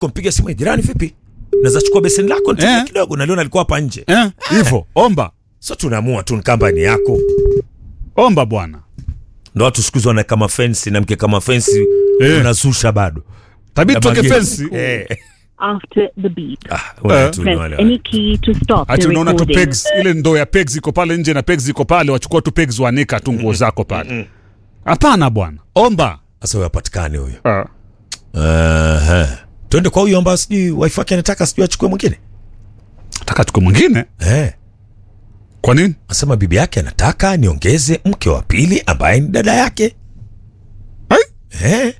kumpiga simu jirani, vipi, naweza chukua beseni lako nitumie Eh. kidogo, naliona alikuwa hapa nje. Eh, hivyo omba So tunaamua tu kamba ni yako, omba bwana, ndo watu siku hizi wana kama fensi na mke kama fensi Eh. unazusha bado tabii Na tuweke mageni. fensi Eh. after the beep. Ah, wale Eh. tu ni Press wale any wale. key to stop hati the unaona tu recording. pegs ile ndoo ya pegs iko pale nje na pegs iko pale wachukua tu pegs wanika tu nguo zako pale hapana bwana omba Sasa huyo hapatikani huyo. Ah. Aha. Twende kwa huyo ambaye sijui wife yake anataka sijui achukue mwingine. taka tuko mwingine Eh. kwa nini Asema bibi yake anataka niongeze mke wa pili ambaye ni dada yake. Hai? Eh.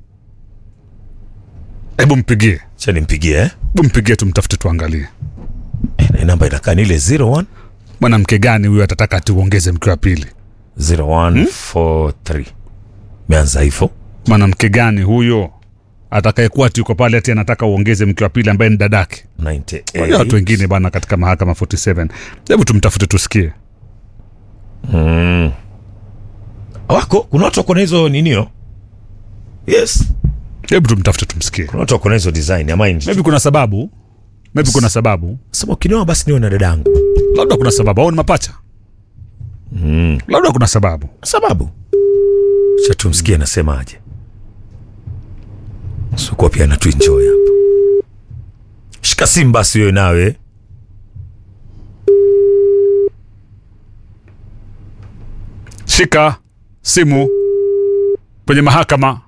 hebu mpigie Cha nimpigie eh. hebu mpigie tumtafute tuangalie Eh, na namba inakaa ni ile 01 mwanamke gani huyo atataka tuongeze mke wa pili 0143. Meanza hivyo. mwanamke gani huyo atakayekuwa ati yuko pale ati anataka uongeze mke wa pili ambaye ni dadake Wale watu 98. wengine bana katika mahakama 47 hebu tumtafute tusikie Mm. Wako kuna watu wako na hizo ninio. Yes. hebu tumtafute tumsikie Kuna watu wako na hizo design ya mind. maybe kuna sababu maybe kuna sababu Sema ukinioa basi niwe na dadangu. labda kuna sababu au ni mapacha Mm. labda kuna sababu sababu cha tumsikie anasemaje sikuwa pia anatuenjoy hapa shika simu basi wewe nawe shika simu kwenye mahakama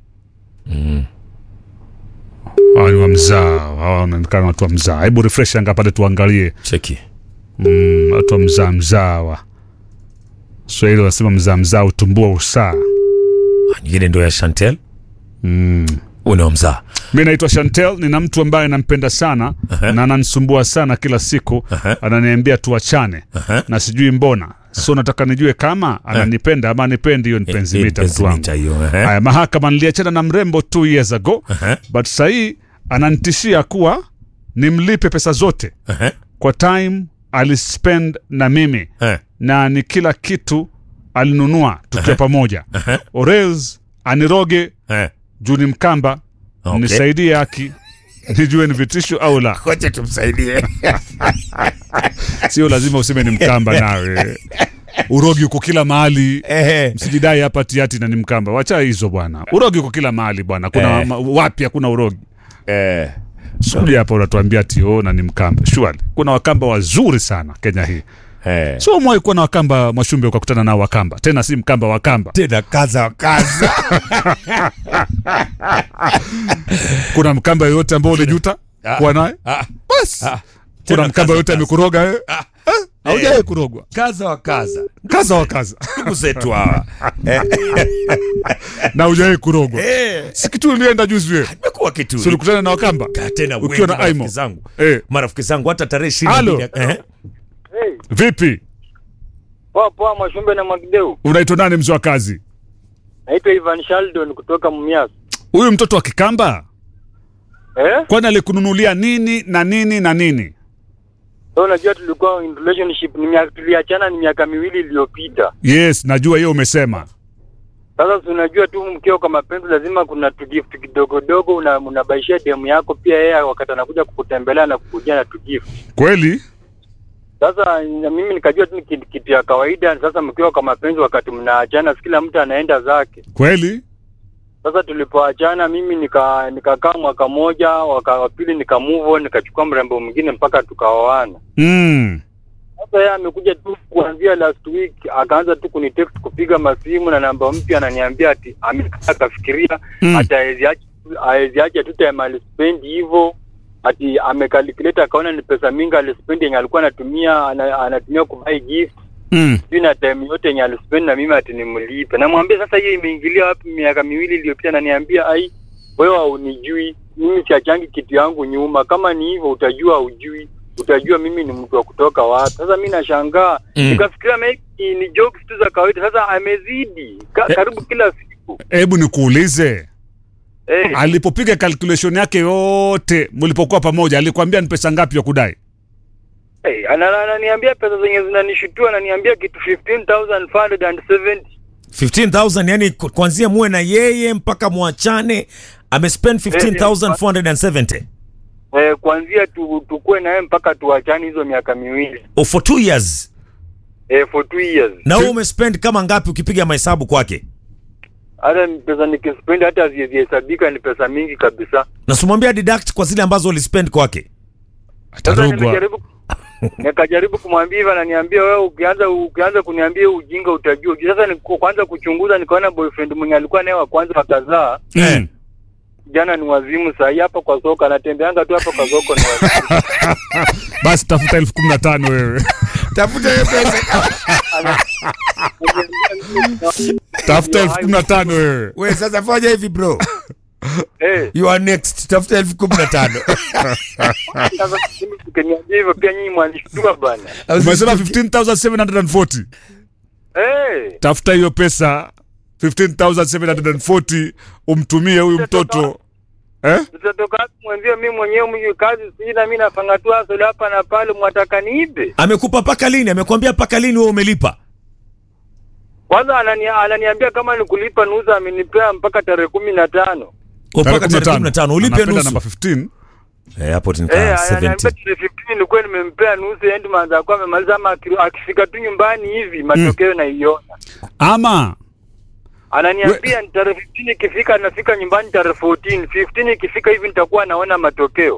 hawa ni wa mzaa hawa wanaonekana watu wa mzaa hebu refresh anga pale tuangalie cheki mm, watu wa mzaa mzaa wa swahili wanasema mzaa mzaa utumbua usaa Ah, nyingine ndo ya chantel mm. unaomzaa mi naitwa chantel nina mtu ambaye nampenda sana Aha. na ananisumbua sana kila siku Aha. ananiambia tuachane Aha. na sijui mbona so nataka nijue kama ananipenda ama anipendi hiyo ni penzi mita mtu wangu hiyo eh? haya mahakama niliachana na mrembo two years ago Aha. but sahii ananitishia kuwa nimlipe pesa zote Aha. kwa time alispend na mimi Eh. na ni kila kitu alinunua tukiwa pamoja Aha. orels aniroge Eh. juu ni mkamba Okay. nisaidie haki nijue ni vitisho au la Ngoja tumsaidie sio lazima useme ni mkamba nawe urogi uko kila mahali Eh. msijidai hapa tiati na ni mkamba wacha hizo bwana urogi uko kila mahali bwana kuna Eh. ma- wapi hakuna urogi Eh. suja hapa unatuambia tio na ni mkamba shwali kuna wakamba wazuri sana kenya hii Eh. sio mwai kuwa na wakamba mwashumbe ukakutana nao wakamba tena si mkamba wakamba tena kaza wa kaza kuna mkamba yoyote ambao ulijuta Ah. kuwa naye Ah, basi ah. kuna Tena mkamba kaza yoyote wa amekuroga wewe haujawahi Eh. kurogwa kaza wa kaza kaza wa kaza ndugu zetu hawa na hujawahi kurogwa Eh. si kitu ulienda juzi wewe imekuwa kitu si ulikutana na wakamba Ka- tena Ukiwa wengi na marafiki Aimo. zangu eh. marafiki zangu hata tarehe ishirini Halo. na mbili- eh? Hey, vipi poa poa Mwashumbe na Mwakideu. unaitwa nani mzee wa kazi Naitwa Ivan Sheldon kutoka Mumias. huyu mtoto wa kikamba Eh? kwani alikununulia nini na nini na nini So unajua tulikuwa in relationship ni miaka tuliachana ni miaka miwili iliyopita. yes najua hiyo umesema Sasa si unajua tu mkeo kwa mapenzi lazima kuna tugift kidogo dogo una, unabaishia demu yako pia yeye wakati anakuja kukutembelea na kukujia na tugift. kweli Sasa na mimi nikajua tu ni kitu, kitu ya kawaida. Sasa mkiwa kwa mapenzi wakati mnaachana, si kila mtu anaenda zake. kweli Sasa tulipoachana mimi nika nikakaa mwaka moja, waka wa pili nika move on, nikachukua mrembo mwingine mpaka tukaoana. mm. Sasa yeye amekuja tu kuanzia last week akaanza tu kunitext kupiga masimu na namba mpya, ananiambia ati amekaa akafikiria Mm. ati haezi acha haezi acha tu time alispendi hivyo ati amecalculate akaona ni pesa mingi alispendi yenye alikuwa anatumia ana, anatumia kubuy gift Mm. sijui na time yote yenye alispendi na mimi ati nimlipe. Namwambia sasa hiyo imeingilia wapi miaka miwili iliyopita? Ananiambia ai, wewe haunijui mimi, siachangi kitu yangu nyuma. Kama ni hivyo utajua hujui, utajua mimi ni mtu wa kutoka wapi. Sasa mi nashangaa Mm. nikafikiria maybe ni jokes tu za kawaida. Sasa amezidi ka, Eh. karibu kila siku hebu nikuulize eh, alipopiga calculation yake yote mlipokuwa pamoja alikwambia ni pesa ngapi ya kudai eh, ana- ananiambia pesa zenye zinanishutua, ananiambia kitu 15,570 15000 yani ku- kuanzia muwe na yeye mpaka mwachane amespend 15470 eh, kuanzia tu, tukue naye mpaka tuachane hizo miaka miwili oh, for two years eh, for two years. na wewe umespend kama ngapi ukipiga mahesabu kwake Hata pesa nikispend hata hazihesabika, ni pesa mingi kabisa. na simwambia deduct kwa zile ambazo ulispend kwake Sasa atarogwa nimejaribu nikajaribu kumwambia hivyo, ananiambia wewe, ukianza ukianza kuniambia ujinga utajua. Sasa ni kwanza kuchunguza, nikaona boyfriend mwenye alikuwa naye wa kwanza wakazaa Mm. jana ni wazimu. Saa hii hapa kwa soko anatembeanga tu hapa kwa soko ni wazimu. basi tafuta elfu kumi na tano wewe tafuta hiyo pesa tafuta elfu kumi na tano wewe we sasa fanya hivi bro Eh, you are next tafuta elfu kumi na tano sasa mimi ukiniambia hivyo pia nyinyi mwanishtua bana. umesema 15740 Eh, tafuta hiyo pesa 15740 umtumie huyu mtoto eh? tutatoka wapi mwenzio? Mimi mwenyewe mimi kazi sina, mimi nafanya tu hustle hapa na pale, mwataka niibe? amekupa paka lini amekwambia paka lini wewe umelipa Kwanza anani, ananiambia kama ni kulipa nusu, amenipea mpaka tarehe kumi na tano. Oh, mpaka tarehe kumi na tano ulipe Anapenda nusu namba 15 Eh, hapo Eh, nikaa ananiambia 70 tarehe 15 nilikuwa nimempea nusu, end month akuwa amemaliza, ama aki- akifika tu nyumbani hivi matokeo naiona. ama Ananiambia ni tarehe 15 ikifika, nafika nyumbani tarehe 14. 15 ikifika hivi nitakuwa naona matokeo.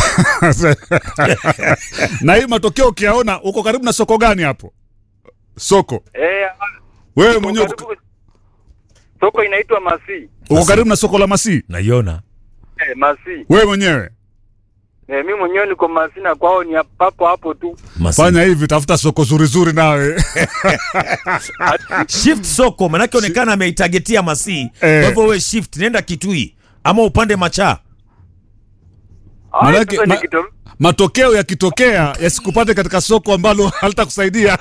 na hii matokeo ukiyaona uko karibu na soko gani hapo soko Eh, wewe uko mwenyewe uko, karibu- soko inaitwa Masi. uko karibu na soko la Masii naiona Eh, Masi. wewe mwenyewe Eh, mimi mwenyewe niko Masi na kwao ni hapo hapo tu. Masi. fanya hivi tafuta soko zuri zuri nawe shift soko manake onekana ameitagetia masii Eh. kwa hivyo we shift nenda kitui ama upande machaa Ah, Manake- sasa ma- nikito- matokeo yakitokea yasikupate katika soko ambalo halitakusaidia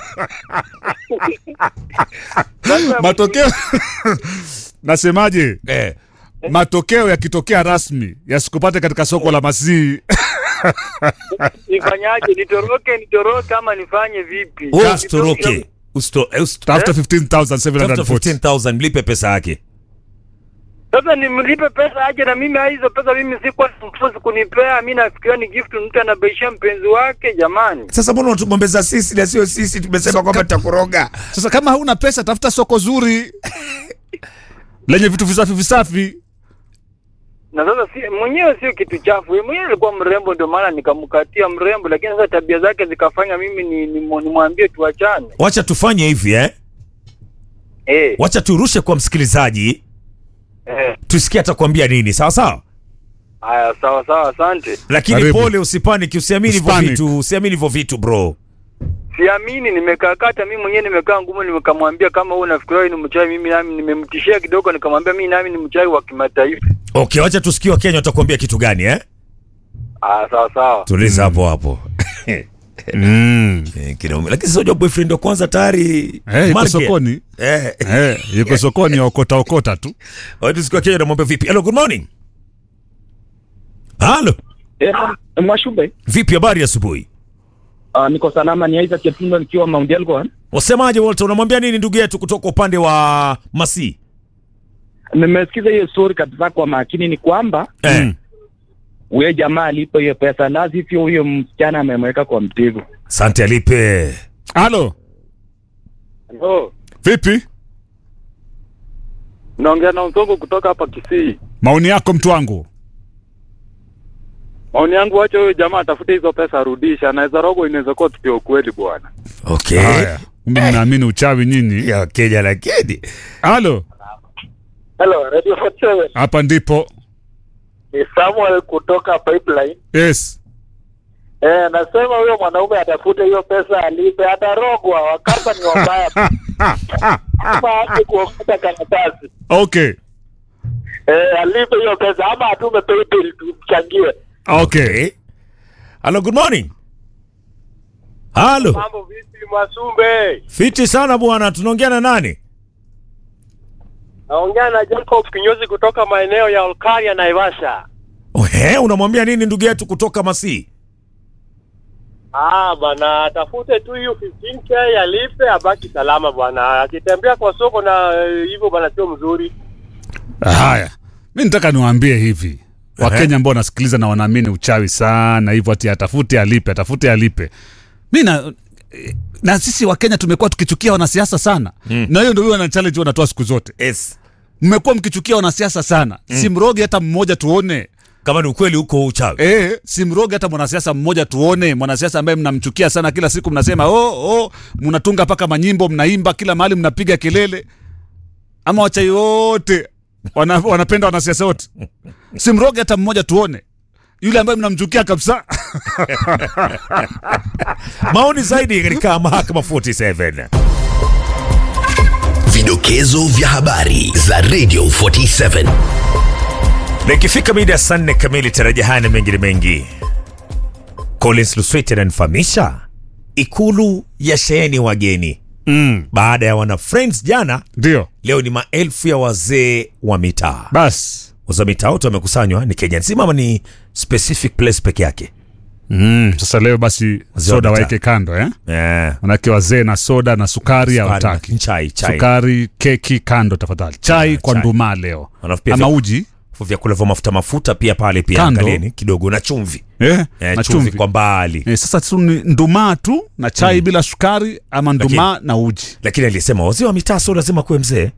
sasa matokeo nasemaje eh. matokeo yakitokea rasmi yasikupate katika soko la Masii nifanyaje? Nitoroke nitoroke ama nifanye vipi? wewe Nitoroke- usitoroke Usito- eh, usito- tafuta tafuta 15740 15000 mlipe pesa yake Sasa nimlipe pesa aje na mimi hizo pesa mimi sikuwa mfuzi kunipea. Mimi nafikiria ni gift mtu anabaishia mpenzi wake jamani. sasa mbona unatugombeza sisi na sio sisi tumesema kwamba tutakuroga sasa kama hauna pesa tafuta soko zuri lenye vitu visafi visafi Na sasa si mwenyewe sio kitu chafu. Yeye mwenyewe alikuwa mrembo ndio maana nikamkatia mrembo, lakini sasa tabia zake zikafanya mimi ni ni- nimwambie tuachane. wacha tufanye hivi eh Eh, wacha turushe kwa msikilizaji eh. tusikie atakwambia nini sawa sawa Haya, sawa sawa, asante. lakini Karibu. pole usipaniki usiamini hivyo Usipanic. vitu usiamini hivyo vitu bro Siamini, nimekakata mimi mwenyewe, nimekaa ngumu, nikamwambia kama wewe unafikiria wewe ni mchawi, mimi nami nimemtishia kidogo, nikamwambia mimi nami ni mchawi wa kimataifa. okay wacha tusikie wakenya watakwambia kitu gani eh Ah, sawa sawa. tuliza hapo hapo mm. Eh, kinaume. lakini sio boyfriend wa kwanza tayari hey, iko Market. sokoni eh Eh, yuko sokoni okota okota tu wacha tusikie wakenya namwambia vipi hello good morning halo Eh, Mwashube, vipi habari ya asubuhi uh, niko salama. Ni Isaac Cheptundo nikiwa Mount Elgon. wasemaje Walter unamwambia nini ndugu yetu kutoka upande wa Masi Nimesikiza hiyo story kabisa kwa makini. Ni kwamba eh. Mm. huyo jamaa alipo hiyo pesa, la sivyo huyo msichana amemweka kwa mtego. Sante alipe halo Oh, vipi naongea na Msongo kutoka hapa Kisii. maoni yako mtu wangu Maoni yangu, wacha huyo jamaa atafute hizo pesa arudisha, anaweza rogo, inaweza kuwa tukio ukweli bwana. okay haya kumbe mnaamini uchawi nyinyi ya Kenya lakini halo Hello, Radio 47. hapa ndipo Ni Samuel kutoka Pipeline. yes Eh, nasema huyo mwanaume atafute hiyo pesa alipe, atarogwa. Wakamba ni wabaya kama aache kuokota karatasi. okay Eh, alipe hiyo pesa ama atume PayPal tumchangie. okay halo good morning halo Mambo vipi Mwasumbe? fiti sana bwana tunaongea na nani Naongea na Jacob Kinyozi kutoka maeneo ya Olkaria Naivasha. Ohe, unamwambia nini ndugu yetu kutoka Masi Ah, bwana atafute tu hiyo 15k alipe abaki salama bwana. Akitembea kwa soko na eh, hivyo bwana sio mzuri. haya mi nataka niwaambie hivi wakenya ambao wanasikiliza na wanaamini uchawi sana hivyo ati atafute alipe atafute alipe mi na na sisi wakenya tumekuwa tukichukia wanasiasa sana mm. na hiyo ndio hiyo wana challenge wanatoa siku zote yes. mmekuwa mkichukia wanasiasa sana mm. simroge hata mmoja tuone kama ni ukweli huko uchawi E, simroge hata mwanasiasa mmoja tuone mwanasiasa ambaye mnamchukia sana kila siku mnasema oh, oh, mnatunga mpaka manyimbo mnaimba kila mahali mnapiga kelele ama wachai wote wana, wanapenda wanasiasa wote simroge hata mmoja tuone yule ambaye mnamchukia kabisa maoni zaidi katika mahakama 47 Vidokezo vya habari za Radio 47. na ikifika mida ya saa nne kamili taraja haya na mengine mengi collins lusweti ananifahamisha ikulu ya sheheni wageni mm, baada ya wana friends jana ndio leo ni maelfu ya wazee wa mitaa basi wazee wa mitaa wote wamekusanywa ni kenya nzima ama ni specific place peke yake mm, sasa leo basi Wazee wa soda mitaa. waeke kando eh? eh, manake wazee na soda na sukari hawataki chai chai sukari keki kando tafadhali chai kwa chai. ndumaa leo Alafu pia ama vya- uji vyakula vya mafuta mafuta pia pale pia Kando. angalieni kidogo na chumvi eh, eh, na chumvi chumvi kwa mbali eh, sasa tu ni ndumaa tu na chai bila sukari ama ndumaa na uji lakini alisema wazee wa mitaa sio lazima kuwe mzee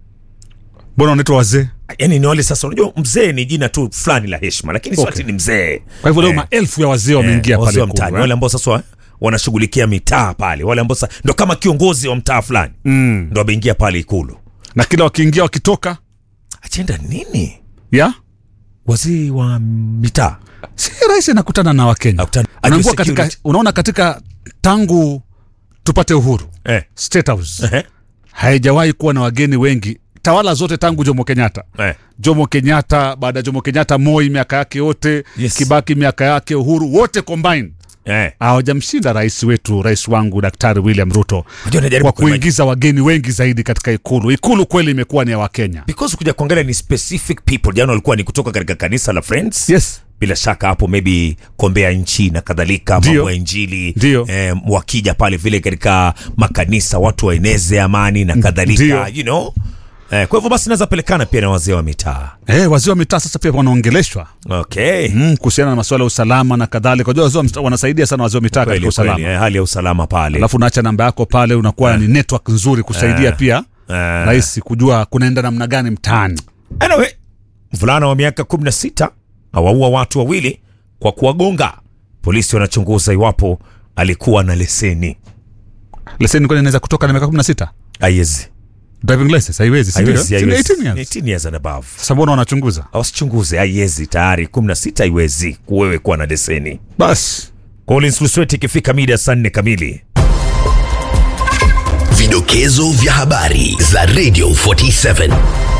mbona wanaitwa wazee yani ni wale sasa unajua mzee ni jina tu fulani la heshima lakini sio Okay. ati ni mzee kwa hivyo leo Eh, maelfu ya wazee wameingia eh, wazee pale wa mtaani Ikulu, wale eh? ambao sasa wa- wanashughulikia mitaa pale wale ambao sasa ndo kama kiongozi wa mtaa fulani mm. ndo wameingia pale ikulu na kila wakiingia wakitoka achenda nini ya wazee wa mitaa si rahisi anakutana na wakenya Akutana- Unaangua ajue katika, security. unaona katika tangu tupate uhuru eh, State House eh, haijawahi kuwa na wageni wengi tawala zote tangu jomo kenyatta eh. jomo kenyatta baada ya jomo kenyatta moi miaka yake yote Yes. kibaki miaka yake uhuru wote combined Eh. hawajamshinda rais wetu rais wangu daktari william ruto Unajua najaribu kwa kuingiza wageni wengi zaidi katika ikulu ikulu kweli imekuwa ni ya wakenya because kuja kuangalia ni specific people jana walikuwa ni kutoka katika kanisa la friends yes bila shaka hapo maybe kombea nchi na kadhalika Ndio. mambo ya injili Ndio. eh, wakija pale vile katika makanisa watu waeneze amani na kadhalika Ndio. you know eh, kwa hivyo basi naweza pelekana pia na wazee wa mitaa Eh, wazee wa mitaa sasa pia wanaongeleshwa okay mm, kuhusiana na masuala ya usalama na kadhalika unajua wazee wa mitaa wanasaidia sana wazee wa mitaa katika kweli kweli usalama eh, hali ya usalama pale alafu unaacha namba yako pale unakuwa ni network nzuri kusaidia pia eh. rahisi kujua kunaenda namna gani mtaani anyway mvulana wa miaka 16 awaua watu wawili kwa kuwagonga polisi wanachunguza iwapo alikuwa na leseni leseni kwani inaweza kutoka na miaka kumi na sita aiwezi driving license haiwezi si ndio? Haiwezi, Si ni haiwezi. 18 years 18 years and above sasa mbona wanachunguza wasichunguze haiwezi tayari 16 haiwezi kuwewe kuwa na leseni basi collins lusweti ikifika mida saa nne kamili Vidokezo vya habari za Radio 47.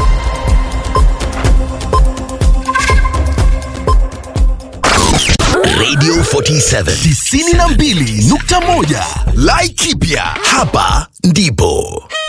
Radio 47 92.1 Laikipia hapa ndipo